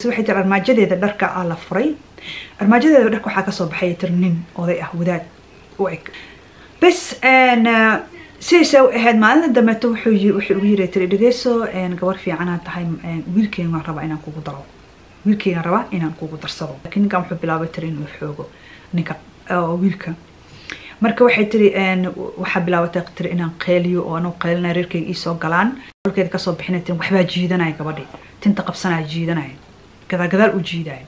waxay tiri armaajadeeda dharka aa la furay armaajadeeda dharka waxaa kasoo baxay tiri nin oday ah wadaad u eg bes sidaysa u ahayd maalinta dambeeto wuxuu wuxuu ugu yiri tiri dhegeyso gabar fiicanaa tahay wiilkeyga waan rabaa inaan kugu daro wiilkeyga rabaa inaan kugu darsado laakiin ninkan wuxuu bilaabay tiri inuu xoogo ninka wiilka marka waxay tiri waxaa bilaabatay tiri inaan qeeliyo oo anuu qeelinaya reerkeyga iisoo galaan kolkeeda kasoo bixinay tiri waxbaa jiidanaya gabadhi tinta qabsanaya jiidanaya gadaal gadaal u jiidaya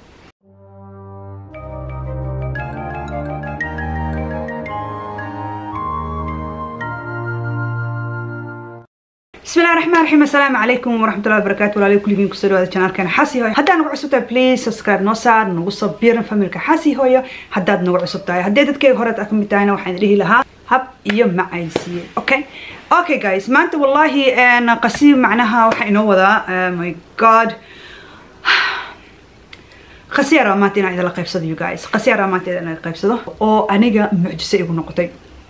بسم الله الرحمن الرحيم السلام عليكم ورحمة الله وبركاته ولا كل جين كسر هذا القناة كان حاسي هوي حتى نقول عصبتها بليز سبسكرايب نوصار نوصل بيرن فاميل كحاسي هوي حتى نقول عصبتها هديت كي هرت أكمل بتاعنا وحين ريه لها هب يوم مع عيسي أوكي أوكي جايز ما أنت والله أنا قسيم معناها وحين هو ذا ماي جاد قسيرة ما تينا إذا لقيب صدق يو جايز قسيرة ما تينا إذا لقيب صدق أو أنيجا معجزة يقول نقطي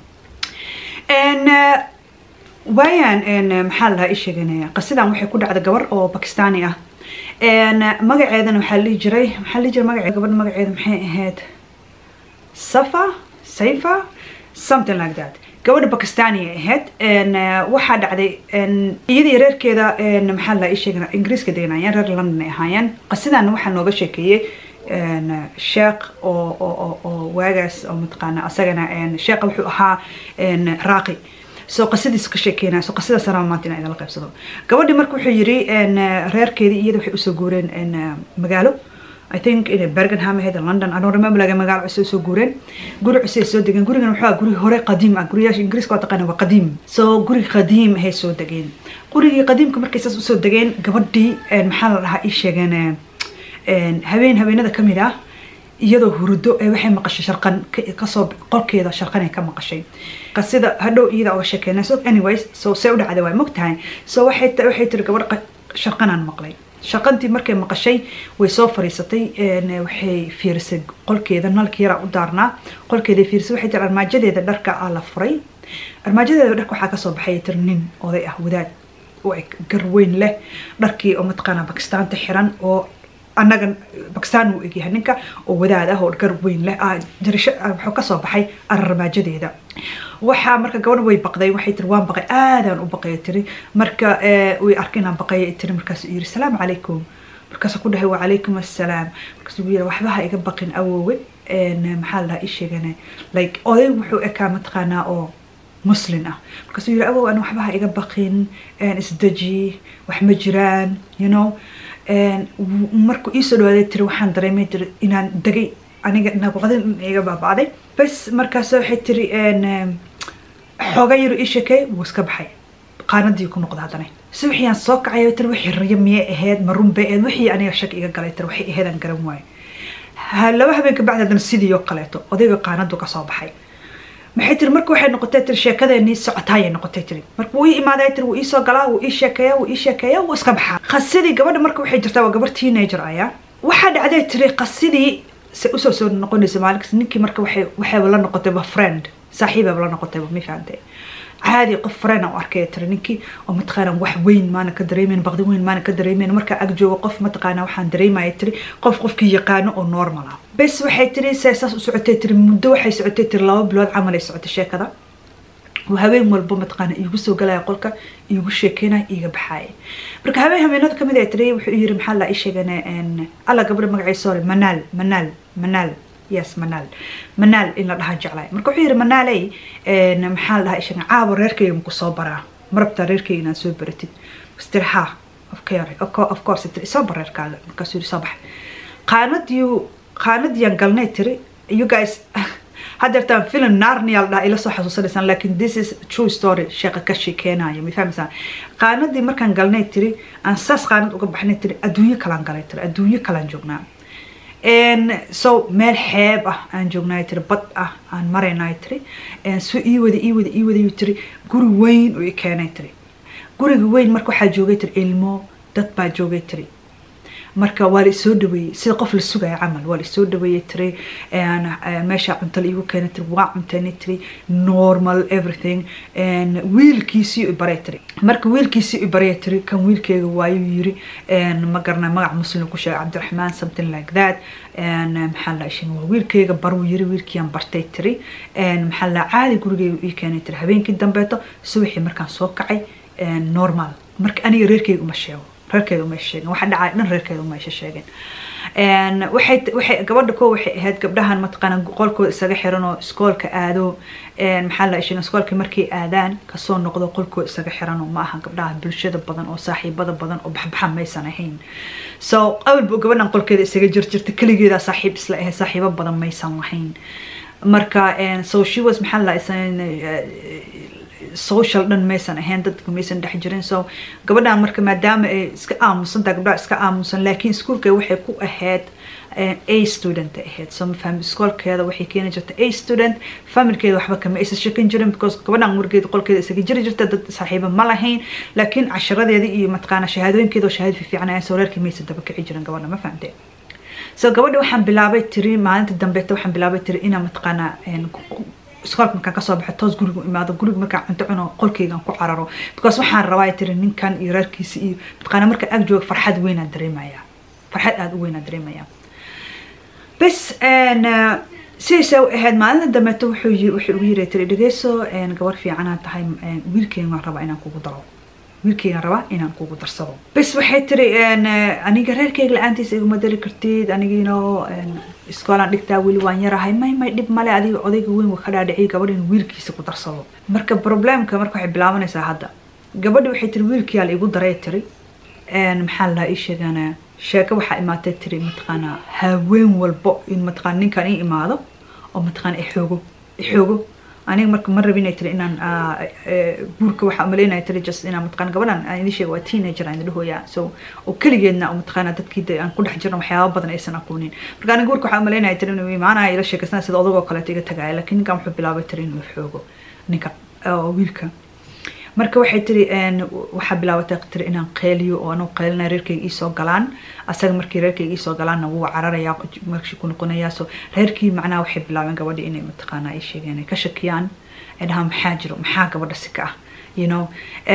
and uh, waayaan maxaa lahaa ii sheeganaya qasidan waxay ku dhacda gabar oo bakistaani ah magaceedana waxaa lihi jiray maxaa lihi jiray magaceeda gabadha magaceeda maxay ahayd safa sayfa something like that gabadha bakistaani ay ahayd waxaa dhacday iyadii reerkeeda maxaa lahaa ii sheegana ingiriiska deganayeen reer london ay ahaayeen qasidan waxaa nooga sheekeeyey sheekh oo oo oo waagaas oo mataqaana asagana sheekha wuxuu ahaa raaqi soo qasadiisa ka sheekeynaya soo qasadaas anaa maanta inaa idinla qaybsado gabadhi marka wuxuu yiri reerkeedii iyada waxay usoo guureen magaalo I think in Bergenham ahayd London I don't remember laga magaalo cusub soo guureen guri cusub ay soo degeen gurigan wuxuu ahaa guri hore qadiim ah guriyaasha ingiriiska waa taqaana waa qadiim soo guri qadiim ahay soo degeen gurigii qadiimka markay saas usoo degeen gabadhii maxaa la dhahaa ii sheegeen habeen habeenada ka mid ah iyadoo hurdo ee waxay maqashay sharqan kasoo qolkeeda sharqan ay ka maqashay qasida hadhow iyada oga sheekeynay so anyways so see u dhacday waa mogtahay so waxay waxay tiri gabadh sharqanaan maqlay sharqantii markay maqashay way soo fariisatay waxay fiirisay qolkeeda nalka yaraa u daarnaa qolkeeda fiirisay waxay tiri armaajadeeda dharka aa la furay armaajadeeda dharka waxaa kasoo baxay tiri nin oday ah wadaad u eg garweyn leh dharkii oo mataqaanaa bakistaanta xiran oo annaga bakistaan uu egyahay ninka oo wadaad ah oo gar weyn leh jarisho wuxuu kasoo baxay ararmaajadeeda waxaa marka gabadha way baqday waxay tiri waan baqay aadaan u baqaya tiri marka way arkay inaan baqaya tiri markaasuu yiri salaamu calaykum markaasuu ku dhahay wacalaykum assalaam markaasuu ugu yiri waxba ha iga baqin awoowe maxaa la dhahaa ii sheegane like oday wuxuu ekaa mataqaanaa oo muslin ah markaasuu yiri awow an waxba ha iga baqin isdeji wax ma jiraan you know markuu iisoo dhawaaday tiri waxaan dareemay tiri inaan degay aniga nabaqdin iga baabacday bas markaas waxay tiri xooga yaro ii sheekey wuu iska baxay qaanadii ku noqda haddana si wixii aan soo kacay tiri wixii rayo miyay ahayd ma run bay ahayd wixii aniga shak iga galay tiri waxay ahayd aan garan waayo laba habeen kabacdi haddana sidii oo kaleeto odayga qaanadu kasoo baxay maxay tiri marka waxay noqotay tiri sheekadeenii socotaayay noqotay tiri marka wuu ii imaaday tiri wuu iisoo galaa wuu ii sheekeeya wuu ii sheekeeya wuu iska baxaa qasidii gabadha marka waxay jirtaa waa gabar teenager ayaa waxaa dhacday tiri qasidii se usoo soo noqonaysa maalinkas ninkii marka waxay waxayba la noqotayba friend saaxiibaba la noqotayba ma fahantay caadi qof friend aan u arkaya tiri ninkii oo mataqaana wax weyn maana ka dareemeyn baqdi weyn maana ka dareemeyn markaa ag joogo qof mataqaana waxaan dareemaya tiri qof qofkii yaqaano oo normal ah bes waxay tiri see saas u socotay tiri muddo waxay socotay tiri laba bilood camal ay socotay sheekada habeen walba mataqaana iigu soo galaya qolka iigu sheekeynaya iiga baxaaya marka habeen habeenada kamid ay tiri wuxuu yiri maxaa la ii sheegana alla gabadha magaciisa sorry manaal manaal manaal yes manaal manaal in la dhahaa jeclay marka wuxuu yiri manaaley maxaa la dhahaa ishaga caabo reerkayga maku soo baraa marabtaa reerkayga inaad soo baratid tiri ha of course tiri soo bar reerkaaga markaasuu yiri soo bax qaanadiyu qaanadiyaan galnay tiri you guys haddeertaan film narnia la dhaha ila soo xasuusanaysaan laakiin this is true story sheeqa ka sheekeenaya ma fahmaysaan qaanadii markaan galnay tiri aan saas qaanad uga baxnay tiri adduunyo kalaan galay tiri adduunyo kalaan joognaa so meel xeeb ah aan joognay tiri bad ah aan maraynay tiri so ii wada ii wada ii wada tiri guri weyn oo i keenay tiri guriga weyn marka waxaa joogay tiri ilmo dad baa joogay tiri marka waa la isoo dhaweeyey sida qof la sugaya camal waa la isoo dhaweeyey tiri meesha cunto la iigu keenay tiri waa cunteynay tiri normal everything wiilkiisii i baray tiri marka wiilkiisii i baraya tiri kan wiilkeyga waayuu yiri ma garanay magac muslim ku sheegay cabdiraxmaan something like that maxaa la ishin waa wiilkeyga baruu yiri wiilkiiaan bartay tiri maxaa la caadi gurigeyga ii keenay tiri habeenkii dambeeto subaxii markaan soo kacay normal marka aniga reerkeyga uma sheego reerkeeda uma sheegin waxa dhacay dhan reerkeeda uma isha sheegin waxay waxay gabadha koo waxay ahayd gabdhahan mataqaana qolkooda isaga xiran oo iskoolka aado maxaa la ishin iskoolka markay aadaan kasoo noqdo qolkooda isaga xiran oo ma aha gabdhaha bulshada badan oo saaxiibada badan oo baxbaxa maysan ahayn so awalba gabadhan qolkeeda isaga jirjirta keligeeda saaxiib isla ahayd saaxiibo badan maysan lahayn marka so she was maxaa la social dhan maysan ahayn dadka maysan dhex jirin so gabadhan marka maadaama ay iska aamusantaha gabdhaha iska aamusan laakiin iskuolka waxay ku ahayd a student ahayd so mafahmi iskoolkeeda waxay keeni jirta a student familkeeda waxba kama aysan shakin jirin because gabadhan wargeeda qolkeeda isaga jiri jirta dad saaxiiba ma lahayn laakiin casharadeeda iyo mataqaana shahaadooyinkeeda oo shahaad fiican ayaa soo reerkii maysan daba kici jirin gabadha ma fahamtee so gabadha waxaan bilaabay tiri maalinta dambeeta waxaan bilaabay tiri inaan mataqaana iskoolka markaan kasoo baxo toos guriga imaado guriga markaan cunto cuno qolkeygaan ku cararo because waxaan rabaa tiri ninkan iyo reerkiisa iyo mataqaana markaan ag jooga farxad weynaan dareemaya farxad aada u weynaan dareemaya bas sidiisa u ahayd maalinta dambeeto wuxuu wuxuu ugu yiri tiri dhegeyso gabar fiicanaa tahay wiilkeyga waan rabaa inaan kugu daro wiilkeygaan rabaa inaan kugu darsado bas waxay tiri aniga reerkeyga la-aantiisa iguma dari kartid anigiino iskoolaan dhigtaa weli waan yarahay may may dhib male adiga odayga weyn wa ka dhaadhiciy gabadha in wiilkiisa ku darsado marka problemka marka waxay bilaabanaysaa hadda gabadhi waxay tiri wiilkiyaa la igu daray tiri maxaa lahaa ii sheegana sheeko waxaa imaatay tiri mataqaana haween walbo in mataqaana ninkan ii imaado oo mataqaana ixoogo ixoogo aniga marka ma rabin tiri inaan guurka waxaa umaleynaya tiri just inaan mataqaana gabadhan aan idin sheega waa teenager aan idhahooya so oo keligeedna oo mataqaana dadkii aan ku dhex jirno waxyaaba badan aysan aqoonin marka aniga guurka waxaa umaleynaya tiri inuu imaanaya ila sheekaysana sida odagoo kaleeto iga tagaaya laakiin ninkan wuxuu bilaabay tiri inuu xoogo ninka wiilka marka waxay tiri waxaa bilaabatay tiri inaan qeeliyo oo anuu qeelina reerkeyga iisoo galaan asaga markii reerkeyga iisoo galaanna wuu cararaya markii ku noqonaya so reerkii macnaha waxay bilaabeen gabadhi inay mataqaana ay sheegeen ay ka shakiyaan ay dhahaan maxaa jiro maxaa gabadha si ka ah you know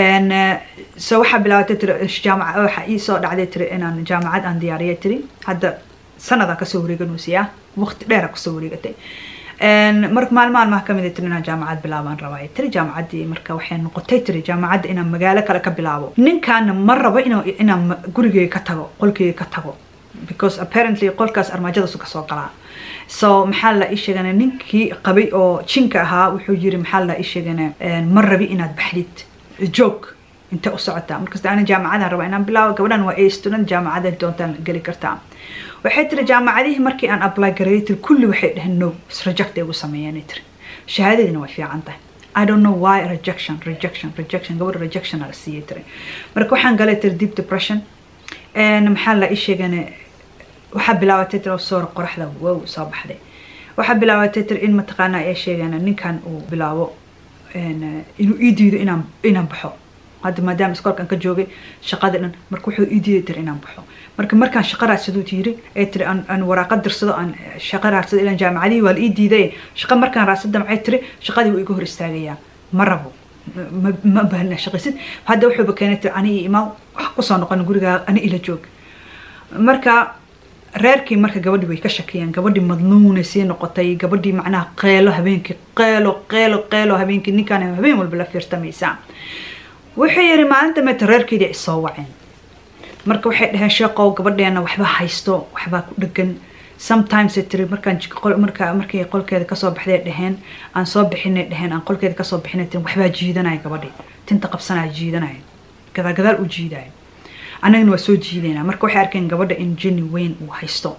so waxaa bilaabatay tiri jaamaca waxaa iisoo dhacday tiri inaan jaamacad aan diyaariyay tiri hadda sanadaan kasoo wareeganusiyaa waqti dheera kasoo wareegatay marka maalin maalmaha kamid tiri inaan jaamacad bilaabaan rabaa tiri jaamacaddii marka waxay noqotay tiri jaamacadda inaan magaalo kale ka bilaabo ninkaana ma rabo inaan gurigeyga ka tago qolkeyga ka tago because apparently qolkaas armaajadasu kasoo galaa so maxaa la ii sheegana ninkii qabay oo jinka ahaa wuxuu yiri maxaa la ii sheegana ma rabi inaad baxdid joog intee u socotaa markasta ana jaamacadaan rabaa inaan bilaabo gabadhan waa a student jaamacada doontaan geli kartaa waxay tiri jaamacadihii markii aan apply gareeyay tiri kulli waxay dhaheen no reject ay ugu sameeyeen tiri shahaadadiina way fiican tahay I don't know why rejection rejection rejection gabadha rejection la siiyay tiri marka waxaan galay tiri deep depression maxaa la ii sheegana waxaa bilaabatay tiri soor qoraxda wow soo baxday waxaa bilaabatay tiri in mataqaana ay sheegana ninkan uu bilaabo inuu ii diido inaan inaan baxo hadda maadaama iskoolkan ka joogay shaqada dhan marka wuxuu ii diiday tiri inaan baxo marka markaan shaqa raadsaduu yiri ee tiri aan waraaqad dirsado aan shaqa raadsado ilaan jaamacadihii waa la ii diiday shaqa markaan raadsada maxay tiri shaqadii wuu iga hor istaagayaa ma rabo ma baahna shaqaysid hadda wuxuuba keenay tiri ani iyo imaa wax kusoo noqon gurigaa ani ila joog marka reerkii marka gabadhii way ka shakiyeen gabadhii madnuunay sii noqotay gabadhii macnaha qeelo habeenkii qeelo qeelo qeelo habeenkii ninkaan habeen walba la fiirtamaysaa wuxuu yiri maalinta meeta reerkeedii ay soo waceen marka waxay dhaheen sheeqow gabadheena waxba haysto waxbaa ku dhegan sometimes tiri markaan marka markii qolkeeda kasoo baxday dhaheen aan soo bixinay dhaheen aan qolkeeda kasoo bixinay tirin waxbaa jiidanaya gabadhii tinta qabsanaya jiidanaya gadaal gadaal u jiidaya annagana waa soo jiidaynaa marka waxay arkeen gabadha in jeni weyn uu haysto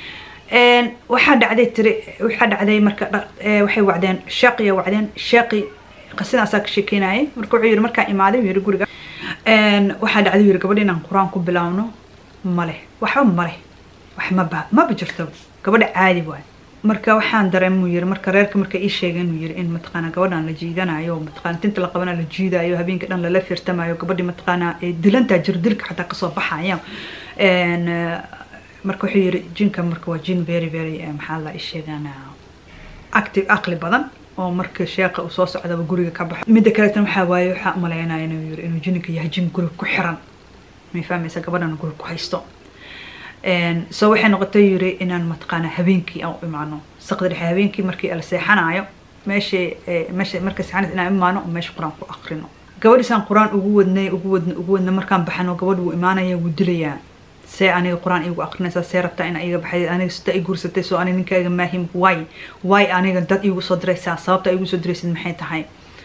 waxaa dhacday tiri waxaa dhacday marka waxay wacdeen sheeqiya wacdeen sheeqi qasidaasaa ka sheekeynayay marka wuxuu yiri markaan imaaday yiri guriga waxaa dhacday yiri gabadha inaan qur-aan ku bilaawno male waxba male wax maba maba jirto gabadha caadi waay marka waxaan dareemuu yiri marka reerka marka ii sheegay inuu yiri in mataqaana gabadhan la jiidanayo mataqaana tinta la qabana la jiidayo habeenka dhan lala firtamayo gabadhii mataqaana ee dilantaa jir dilka xataa kasoo baxaya marka wuxuu yiri jinka marka waa jin very very maxaa la ii sheegana active aqli badan oo marka sheeqa uu soo socdaba guriga ka baxo midda kaleetan waxaa waaye waxaa umaleynaya inuu yiri inuu jininka yahay jin guriga ku xiran may fahmaysa gabadhan guriga ku haysto so waxay noqotay yiri inaan mataqaana habeenkii aan u imaano saqda dhexe habeenkii markii la seexanayo meesha meesha marka seexanaysa inaan imaano oo meesha qur-aan ku aqrino gabadhiisaan qur-aan ugu wadnay ugu wadna ugu wadna markaan baxano gabadh wuu imaanaya wuu dilayaa see aniga qur-aan igu aqrinaysaa see rabtaa ina iga baxay aniga sida i guursatay soo aniga ninkaaga maahim way way aniga dad igu soo diraysaa sababta igu soo diraysid maxay tahay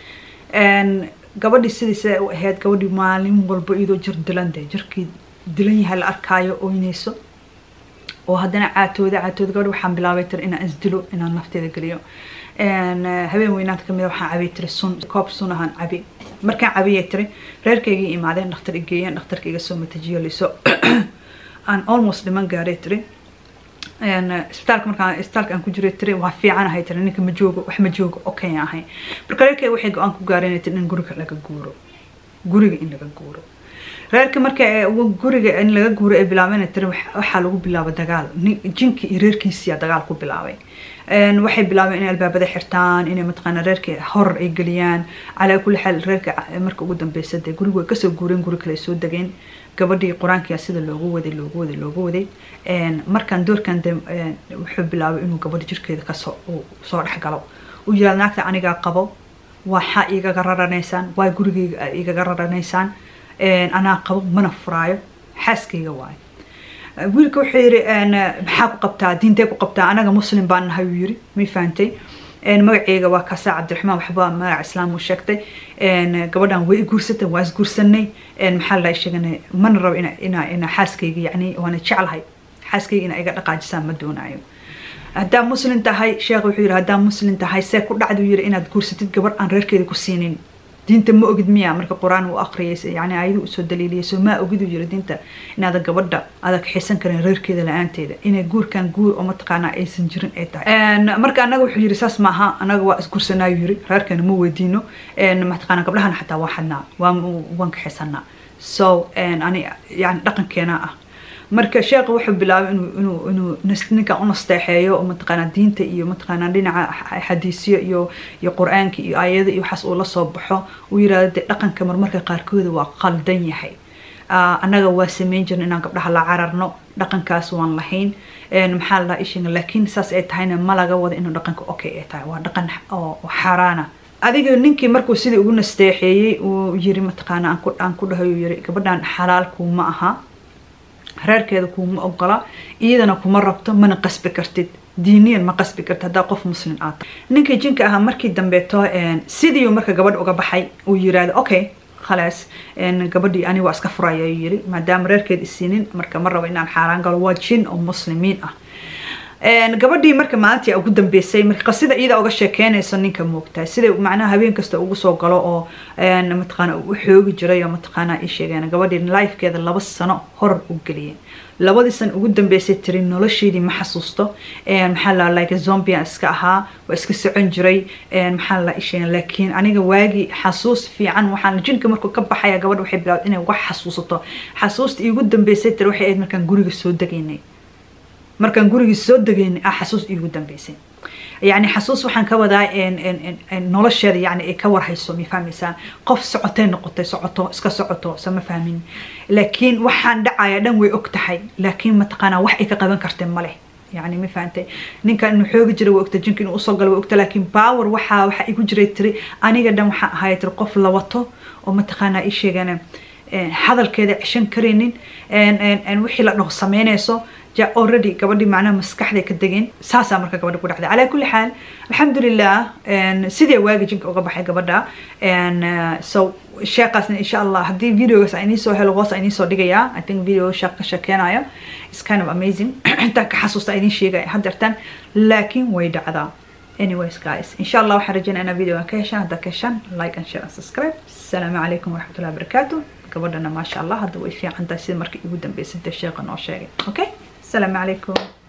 gabadhii sidiisa u ahayd gabadhii maalin walba iyadoo jir dilan dee jirkii dilan yahay la arkaayo oynayso oo haddana caatooda caatooda gabadh waxaan bilaabay tiri inaan isdilo inaan nafteeda geliyo habeen weynaanta kamid waxaan cabay tiri sun koob sun ahaan cabi markaan cabiyay tiri reerkaygii imaadeen dhakhtar igeeyeen dhakhtarka iga soo matajiyo liso aan almost dhiman gaaray tiri isbitaalka markaan isbitaalka aan ku jiray tiri waa fiican ahay tiri ninka ma joogo wax ma joogo okay ahay marka reerkayga waxay go-aan ku gaareen tiri in guriga laga guuro guriga in laga guuro reerka marka guriga in laga guuro ay bilaabeen tiri waxaa lagu bilaaba dagaal jinki iyo reerkiisiya dagaal ku bilaabay waxay bilaabeen inay albaabada xirtaan inay mataqaana reerka horor ay geliyaan calaa kulli xaal reerka marka ugu dambeysa dee gurigu way kasoo guureen guri kale ay soo degeen gabadhii qur-aankia sida loogu waday loogu waday loogu waday markaan doorkan de wuxuu bilaabay inuu gabadha jirkeeda kasoo soo dhexgalo uu yiraad naagta anigaa qabo waxaa igaga raranaysaan waa gurigeyga igaga raranaysaan anaa qabo mana furaayo xaaskayga waayo wiilka wuxuu yiri maxaa ku qabtaa diintee ku qabtaa anaga muslim baan nahay uu yiri may fahantay magaceyga waa kaasaa cabdiraxmaan waxba magaca islaam uu sheegtay gabadhan way guursatay waa isguursanay maxaa la sheeganay mana rabo ina ina ina xaaskayga yacni waana jeclahay xaaskayga ina iga dhaqaajisaan ma doonayo haddaa muslim tahay sheekh wuxuu yiri haddaa muslim tahay see ku dhacdu yiri inaad guursatid gabadh aan reerkeeda ku siinin diinta ma ogid miya marka qur-aan uu aqriyay yani ayadu usoo daliiliyay soo maa ogid uu yiri diinta inaada gabadha aada kaxisan karin reerkeeda la-aanteeda inay guurkan guur oo mataqaanaa aysan jirin ay tahay marka anaga wuxuu yiri saas maaha anaga waa isguursanaayu yiri reerkeena ma weydiino mataqaana gabdhahana xataa waa xadnaa waa waan kaxisanaa so ani yani dhaqankeena ah marka sheekha wuxuu bilaabay inuu inuu inuu ninkan u nasteexeeyo oo mataqaanaa diinta iyo mataqaanaa dhinaca xadiisyo iyo iyo qur-aanka iyo aayada iyo waxaas uu la soo baxo uu yirahdo dee dhaqanka marmarka qaarkooda waa qaldan yahay annaga waa sameyn jirna inaan gabdhaha la cararno dhaqankaas waan lahayn maxaa la ishiga laakiin saas ay tahayna ma laga wado inuu dhaqanka okay ay tahay waa dhaqan oo xaaraana adiga ninkii markuu sidii ugu nasteexeeyey uu yiri mataqaana aan ku dhahay uu yiri gabadhan xalaalku ma aha reerkeeda kuuma ogola iyadana kuma rabto mana qasbi kartid diiniyan ma qasbi kartid haddaa qof muslim aad tahay ninkii jinka ahaa markii dambeeto sidiiu marka gabadh uga baxay uu yiraahdo okay khalaas gabadhii ani waa iska furaya ayuu yiri maadaama reerkeed isiinin marka ma rabo inaan xaaraan galo waa jin oo muslimiin ah gabadhii marka maalintii ugu dambeysay marka qasida iyada uga sheekeynayso ninka moogtahay sida macnaha habeen kasta ugu soo galo oo mataqaana u xoogi jiray oo mataqaana ii sheegeen gabadhii lifekeeda laba sano horor u geliyeen labadii san ugu dambeysay tiri nolosheedii ma xasuusto maxaa la like zombian iska ahaa waa iska socon jiray maxaa la isheen laakiin aniga waagii xasuus fiican waxaan jinka markuu ka baxaya gabadha waxay bilaawday inay wax xasuusato xasuusta iigu dambeysay tiri waxay ahayd markaan guriga soo degaynay markaan gurigii soo degaynay ah xasuus iigu dambeysay يعني حسوس waxaan ka wadaa nolosheeda yani ay ka warhayso ma fahmaysaa qof socotay noqotay socoto iska socoto sama fahmin laakiin waxaan dhacaya dhan way og tahay laakiin mataqaanaa wax ay ka qaban kartay male يعني ما فهمتي ninka inuu xoogi jiray waa ogta jinka inuu usoo galo waa ogta laakiin power waxaa waxa igu jiray tiri aniga dhan waxaan ahay tiri qof la wato oo mataqaanaa ii sheegana hadalkeeda ceshan karaynin wixii la dhaho sameynayso ja already gabadhii macnaha maskaxday ka degeen saasaa marka gabadha ku dhacday calaa kulli xaal alxamdulilah sidee waagi jinka uga baxay gabadha so sheekaasna insha allah haddii videogaas aan idiin soo helo hoos aan idiin soo dhigayaa i think video sheek ka sheekeynayo is kind of amazing intaan ka xasuusta idiin sheegaya haddeertan laakiin way dhacdaa anyways guys insha allah waxaan rajeynaa inaa videogan ka heshaan haddaa ka heshaan like and share and subscribe asalaamu calaykum waraxmatullahi wabarakaatu gabadhana maasha allah hadda way fiican tahay sida markii igu dambeysay dee sheeqa noo sheegay okay السلام عليكم